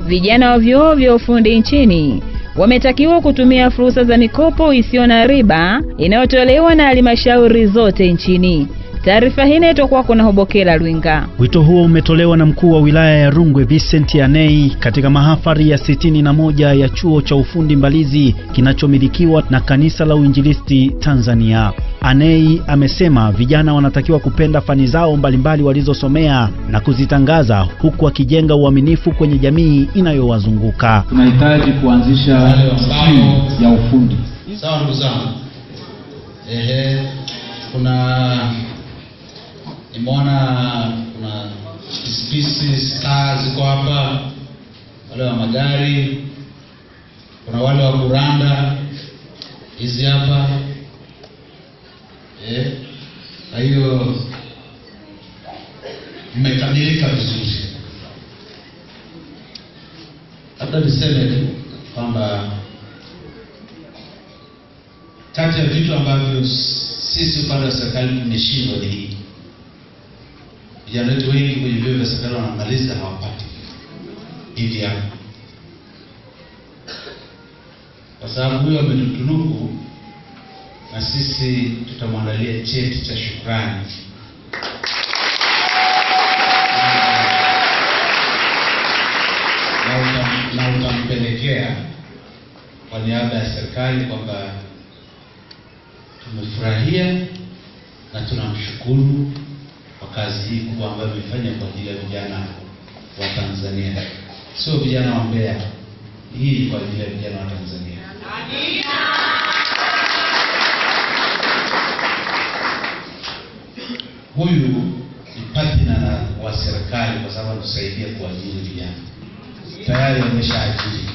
vijana wa vyuo vya ufundi nchini wametakiwa kutumia fursa za mikopo isiyo na riba inayotolewa na halmashauri zote nchini. Taarifa hii inaitwa kwako na Hobokela Lwinga. Wito huo umetolewa na mkuu wa wilaya ya Rungwe Vincent Anei katika mahafali ya sitini na moja ya chuo cha ufundi Mbalizi kinachomilikiwa na kanisa la Uinjilisti Tanzania. Anei amesema vijana wanatakiwa kupenda fani zao mbalimbali walizosomea na kuzitangaza huku akijenga uaminifu kwenye jamii inayowazunguka. Tunahitaji kuanzisha stream ya ufundi. Sawa ndugu zangu. Ehe, kuna nimeona kuna pisipisi star ziko hapa, wale wa magari, kuna wale wa kuranda hizi hapa eh. Kwa hiyo mmekamilika vizuri. Labda niseme tu kwamba kati ya vitu ambavyo sisi upande wa serikali tumeshindwa ni hii. Vijana wetu wengi kwenye vyuo vya serikali wanamaliza hawapati hivi hapa, kwa sababu huyo ametutunuku na sisi tutamwandalia cheti cha shukrani na utam- na utampelekea kwa niaba ya serikali kwamba tumefurahia na tunamshukuru kwa kazi hii kubwa ambayo amefanya kwa ajili ya vijana wa Tanzania, sio vijana wa Mbeya. Hii ni kwa ajili ya vijana wa Tanzania. Huyu ni partner wa serikali kwa sababu anatusaidia kuajiri vijana, tayari ameshaajiri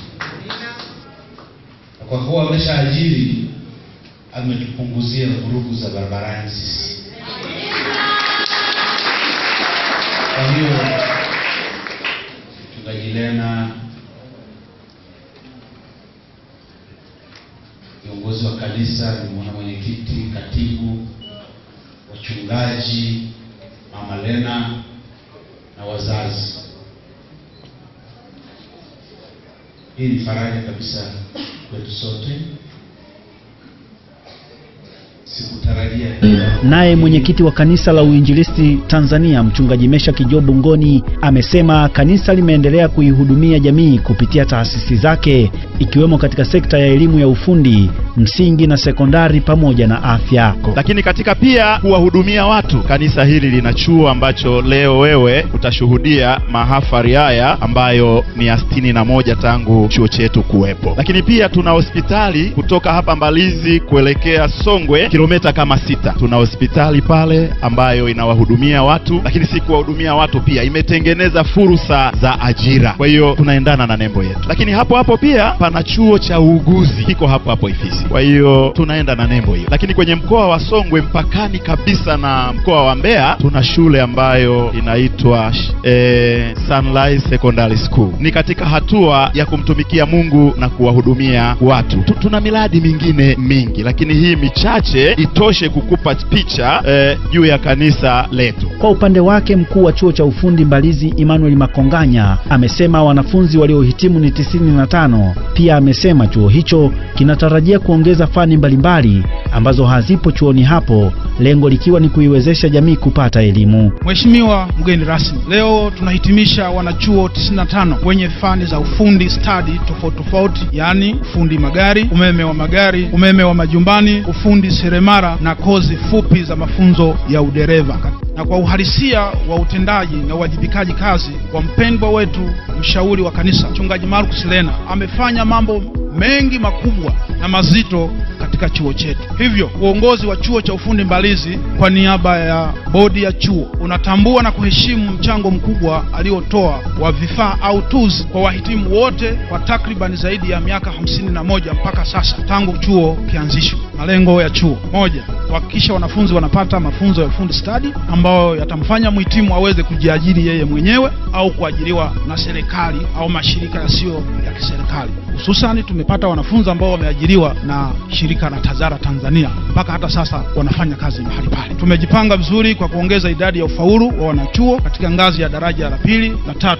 na kwa kuwa ameshaajiri ametupunguzia vurugu za barabarani sisi. Kwa hiyo mchungaji Lena, viongozi wa kanisa, nimeona mwenyekiti, katibu, wachungaji, mama Lena na wazazi, hii ni faraja kabisa kwetu sote. Sikutarajia Naye mwenyekiti wa kanisa la Uinjilisti Tanzania mchungaji Mesha Kijobu Ngoni amesema kanisa limeendelea kuihudumia jamii kupitia taasisi zake ikiwemo katika sekta ya elimu ya ufundi msingi na sekondari pamoja na afya. lakini katika pia kuwahudumia watu. Kanisa hili lina chuo ambacho leo wewe utashuhudia mahafari haya ambayo ni ya sitini na moja tangu chuo chetu kuwepo, lakini pia tuna hospitali kutoka hapa Mbalizi kuelekea Songwe kilomita kama sita. Tuna hospitali pale ambayo inawahudumia watu, lakini si kuwahudumia watu, pia imetengeneza fursa za ajira. Kwa hiyo tunaendana na nembo yetu, lakini hapo hapo pia pana chuo cha uuguzi kiko hapo hapo Ifisi. Kwa hiyo tunaenda na nembo hiyo, lakini kwenye mkoa wa Songwe mpakani kabisa na mkoa wa Mbeya tuna shule ambayo inaitwa eh, Sunrise Secondary School. Ni katika hatua ya kumtumikia Mungu na kuwahudumia watu. Tu- Tuna miradi mingine mingi, lakini hii michache itoshe kukupa picha eh, juu ya kanisa letu. Kwa upande wake mkuu wa chuo cha ufundi Mbalizi Emmanuel Makonganya amesema wanafunzi waliohitimu ni tisini na tano. Pia amesema chuo hicho kinatarajia kuongeza fani mbalimbali ambazo hazipo chuoni hapo, lengo likiwa ni kuiwezesha jamii kupata elimu. Mheshimiwa mgeni rasmi, leo tunahitimisha wanachuo 95 wenye fani za ufundi stadi tofauti tofauti, yaani ufundi magari, umeme wa magari, umeme wa majumbani, ufundi seremara na kozi fupi za mafunzo ya udereva. Na kwa uhalisia wa utendaji na uwajibikaji kazi wa mpendwa wetu mshauri wa kanisa mchungaji Marcus Lena amefanya mambo mengi makubwa na mazito katika chuo chetu. Hivyo uongozi wa chuo cha ufundi Mbalizi kwa niaba ya bodi ya chuo unatambua na kuheshimu mchango mkubwa aliotoa wa vifaa au tools kwa wahitimu wote kwa takriban zaidi ya miaka hamsini na moja mpaka sasa tangu chuo kianzishwe. Malengo ya chuo: moja, kuhakikisha wanafunzi wanapata mafunzo ya ufundi stadi ambayo yatamfanya mhitimu aweze kujiajiri yeye mwenyewe au kuajiriwa na serikali au mashirika yasiyo ya kiserikali. Hususani tumepata wanafunzi ambao wameajiriwa na shirika la Tazara Tanzania, mpaka hata sasa wanafanya kazi mahali pale. Tumejipanga vizuri kwa kuongeza idadi ya ufaulu wa wanachuo katika ngazi ya daraja la pili na tatu katika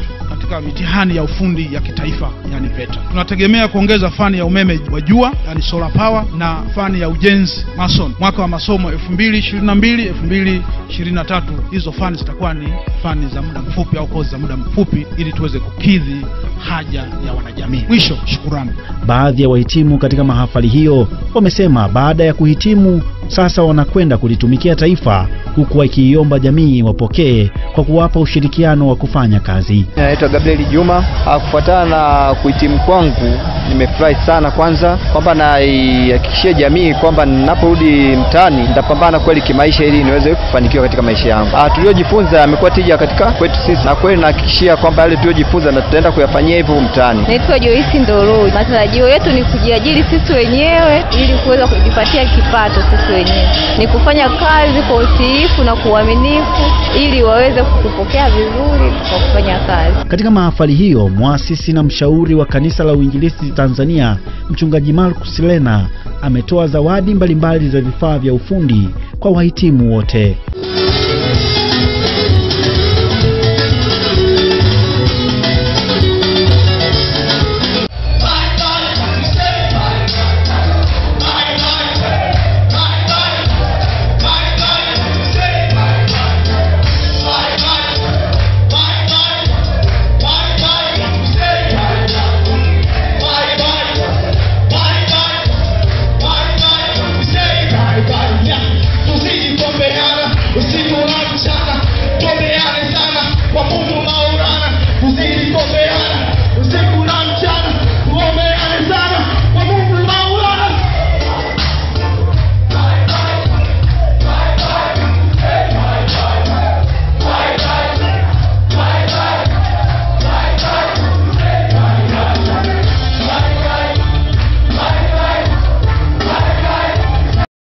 katika mitihani ya ufundi ya kitaifa yani VETA. Tunategemea kuongeza fani ya umeme wa jua yani solar power na fani ya ujenzi mason mwaka wa masomo 2022 2023. Hizo fani zitakuwa ni fani za muda mfupi au kozi za muda mfupi ili tuweze kukidhi haja ya wanajamii. Mwisho, shukurani. Baadhi ya wahitimu katika mahafali hiyo wamesema baada ya kuhitimu sasa wanakwenda kulitumikia taifa huku wakiiomba jamii wapokee kwa kuwapa ushirikiano wa kufanya kazi. Naitwa Gabriel Juma. Ah, Kufuatana na kuhitimu kwangu, nimefurahi sana kwanza kwamba naihakikishia jamii kwamba ninaporudi mtaani nitapambana kweli kimaisha ili niweze kufanikiwa katika maisha yangu. Ah, tuliojifunza yamekuwa tija katika kwetu sisi, na kweli nahakikishia kwamba yale tuliojifunza na tutaenda kuyafanyia hivyo mtaani. Naitwa Joyce Ndoroi. Matarajio yetu ni kujiajiri sisi wenyewe ili kuweza kujipatia kipato sisi wenyewe, ni kufanya kazi kwa utiifu na kwa uaminifu ili waweze kutupokea vizuri kwa kufanya kazi. Katika mahafali hiyo, mwasisi na mshauri wa kanisa la Uinjilisti Tanzania, mchungaji Marcus Lena ametoa zawadi mbalimbali za vifaa vya ufundi kwa wahitimu wote.